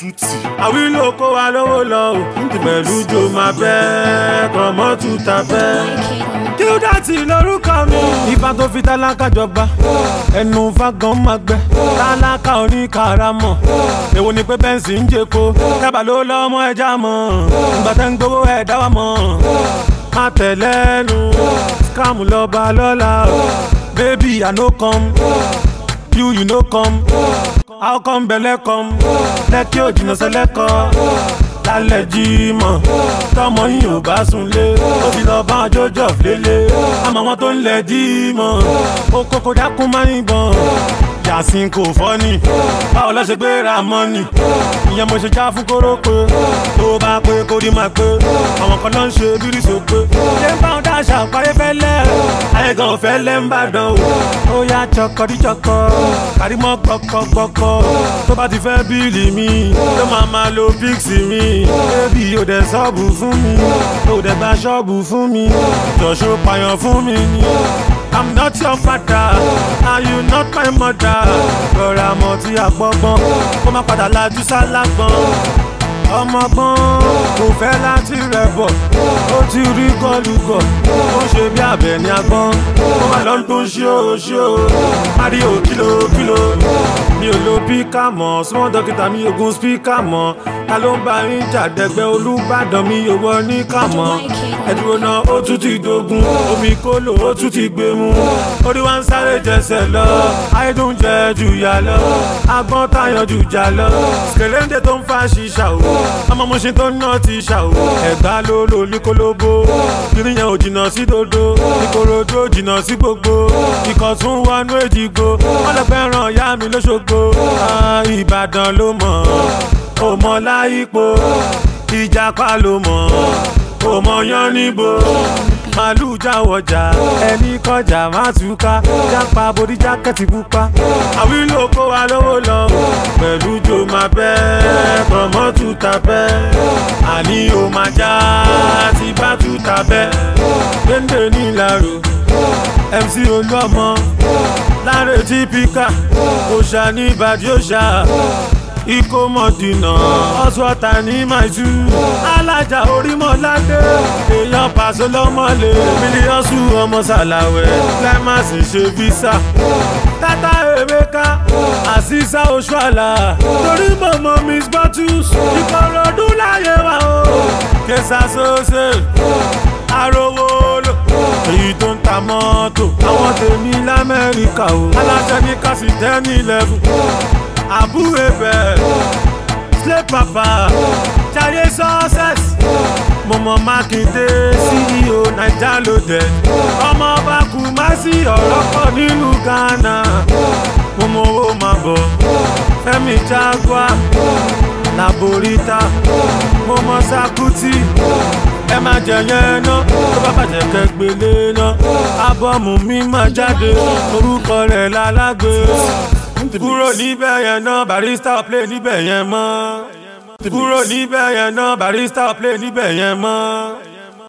tútì. àwílò kó wa lówó lọ o pẹ̀lú jo máa bẹ́ kọ̀mọ́ tuta bẹ́. kílódàtì lórúkọ mi. ifá tó fi tálákà jọba ẹnu fagan máa gbẹ tálákà oníkàràmọ̀ èwo ni pé bẹ́ǹsì ń jẹ́ko dábà ló lọ́mọ ẹja mọ̀ ìgbà tẹ́ ń gbowó ẹ̀ dá wa mọ̀ má tẹ̀lẹ́nu scam lọ́ba lọ́la baby i no come you you no come how come belle come lẹ́kí ò jìnnà sẹ́lẹ̀kọ́ lálẹ́ jímọ̀ tọmọ yìí ò bá sunlé ó fi lọ bá jọjọ lélẹ̀ àmọ́ wọn tó ń lẹ̀ jímọ̀ ó kókó dákún máa ń bọ̀n yàsín kò fọ́ni báwo lọ ṣe gbé ra mọ́nì ìyẹn mo ṣe já fún kórópè tó bá pé kó rí máa pé àwọn kan náà ń ṣe bírí sópé ṣé ń bá wọn dáṣà parí fẹ́lẹ́ ayé gan ò fẹ́lẹ́ ń bàdàn o ó yá chọkọdíchọkọ kàrímọ́ gbọkọgbọkọ tó bá ti fẹ́ bíìlì mi ló máa máa lo píksì mi bébì ò dẹ̀ ṣọ́ọ̀bù fún mi ò dẹ̀ gba ṣọ́ọ̀bù fún mi jọ̀ṣọ́ pààyàn fún mi ni. I'm not your father, and you not my mother. Rọra mọ̀ tí a gbọ́gbọ́n, kó má padà lajú sálágbọ́n. Ọmọgbọ́n kò fẹ́ láti rẹ̀ bọ̀, ó ti rí gọ́lùgọ̀, ó ń ṣe bí abẹ ní agbọ́n. Ó wà lọ́n tó ń ṣí o ṣí o, Mario kìlò kìlò. Mi ò lo píkà mọ̀, súnmọ́ dókítà mi ogun spíkà mọ̀. Ta ló ń bá yín jàdẹ́gbẹ́ Olúbàdàn mi ò wọ ní kàmọ́. Ẹ̀dúró náà ó tún ti dogun, omi kólò ó tún ti gbé mu. Orí wa ń sáré jẹsẹ̀ lọ, ayédùn jẹ jù yà lọ. Agbọ́n táyàn jù jà lọ. Kèléńdé tó ń fa ṣìṣà o, ọmọ mo ṣe tó ń ná ti ṣà o. Ẹ̀gbá ló lò ní kólóbó, kiri yẹn ò jìnnà sí dodo. Ìkòròdú ò jìnnà sí gbogbo. Ikọ̀ tún wọnú èjìgbò, wọ́n lọ fẹ́ràn ìyá mi lóṣogbo. Ah, Ìbàdàn ló mọ̀, ò mọ̀ láyípo. Ìjàpá ló mọ̀, ò mọ̀ yán níbo màálù jáwọjà ẹni kọjá má túká jápa borí jákẹ́tì pupa àwílò kó wa lówó lọ pẹ̀lú jo máa bẹ́ kọ̀mọ́ tuta bẹ́ àní o máa já ti bá tuta bẹ́ dénde nílàró mc olúọmọ láre tí píkà òṣà ní ìbàdí òṣà ikó mọ̀dínà ọ̀ṣọ́ta ní màjú alájà orímọ̀ládé èèyàn pàṣẹ lọ́mọlẹ̀ mílíọ̀sù ọmọ sàlàwẹ̀ climax ṣe visa tata emeka àṣìṣà oṣuàlà torí mọ̀mọ́ miss bottles ìkòròdú láyé wa o kẹsà sọ́sẹ̀ arówó lò èyí tó ń ta mọ́tò àwọn tèmi lamẹ́ríkà o aláṣẹ ní kásì ten eleven àbúrò bẹ̀ slay papa jayé success mọ̀mọ́ mákindé ceo naija loaded ọmọ ọba kùmásí ọ̀rọ̀ pọ̀ nílùú ghana mọ̀mọ́ owó máa bọ̀ fẹ́mi jaguar laborita mọ̀mọ́ sakuti ẹ má jẹ yẹn ná tó bá bàjẹ́ kẹgbélé ná ábọ́ọ̀mù mi máa jáde orúkọ rẹ̀ lálágbé kúrò níbẹ̀ yẹn náà barista play níbẹ̀ yẹn mọ́ kúrò níbẹ̀ yẹn náà barista play níbẹ̀ yẹn mọ́.